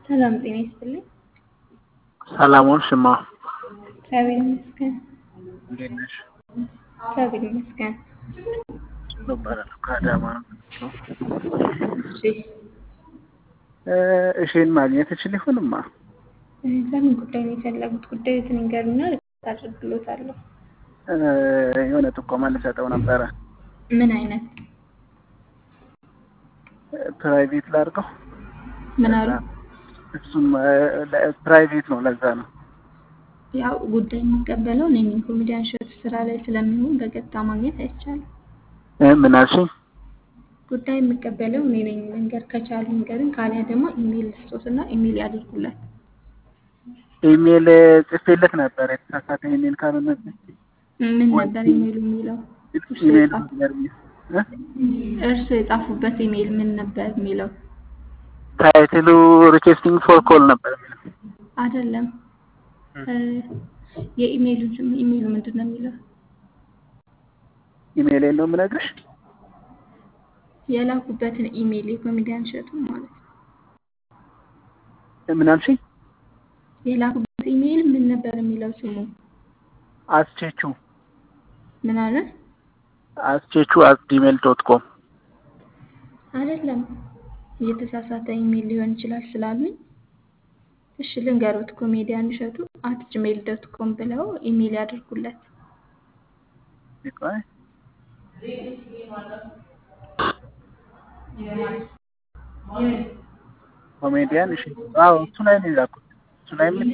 ሰላም ጤና ይስጥልኝ። ሰላም ዋልሽማ። እግዚአብሔር ይመስገን። እንዴት ነሽ? እግዚአብሔር ይመስገን። እባላለሁ ከአዳማ ነው። እሺ እ እሺን ማግኘት እችል ይሆንማ? እ ለምን ጉዳይ ነው የፈለጉት? ጉዳዩን ይንገሩና ሪፖርት አድርግሎታለሁ። እ የሆነ ጥቆማ ልሰጠው ነበረ። ምን አይነት እ ፕራይቬት ላድርገው? ምን አሉ? እሱም እ ለ- ፕራይቬት ነው፣ ለዛ ነው። ያው ጉዳይ የሚቀበለው እኔ ነኝ። ኮሜዲያን ሾት ስራ ላይ ስለሚሆን በቀጥታ ማግኘት አይቻልም። እ ምን አልሽኝ? ጉዳይ የሚቀበለው እኔ ነኝ። መንገር ከቻሉ ንገርን፣ ካሊያ ደግሞ ኢሜይል ልስጦትና ኢሜይል ያድርጉለት። ኢሜል ጽፌለት ነበር፣ የተሳሳተ ኢሜል ካልሆነ ምን ነበር ኢሜይሉ የሚለው? እርሱ ኢሜል የጻፉ- እ እርሱ የጻፉበት ኢሜይል ምን ነበር የሚለው? ታይትሉ ሪኩዌስቲንግ ፎር ኮል ነበር የሚለው። አይደለም እ የኢሜይሉን ስም ኢሜይሉ ምንድን ነው የሚለው? ኢሜል ነው የምነግርሽ። የላኩበትን ኢሜይል የኮሜዲያን ሸቱ ማለት ነው። እ ምን አልሽኝ? የላኩበት ኢሜይል ምን ነበር የሚለው ስሙ? አስቼቹ ምን አለ? አስቼቹ አት ጂሜል ዶት ኮም አይደለም የተሳሳተ ኢሜይል ሊሆን ይችላል ስላሉኝ፣ እሺ ልንገሩት። ኮሜዲያን እሸቱ አት ጂሜል ዶት ኮም ብለው ኢሜይል ያድርጉለት። ቆይ ኮሜዲያን እሺ፣ አዎ እሱ ላይ ነው የላኩት። እሱ ላይ ምን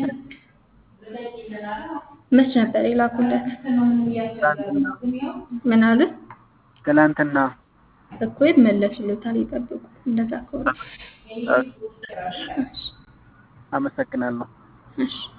መች ነበር የላኩለት? ምን አለ? ትናንትና እኮ ይመለሱልታል፣ ይጠብቁ። እንደዛ ከሆነ እ፣ አመሰግናለሁ። እሺ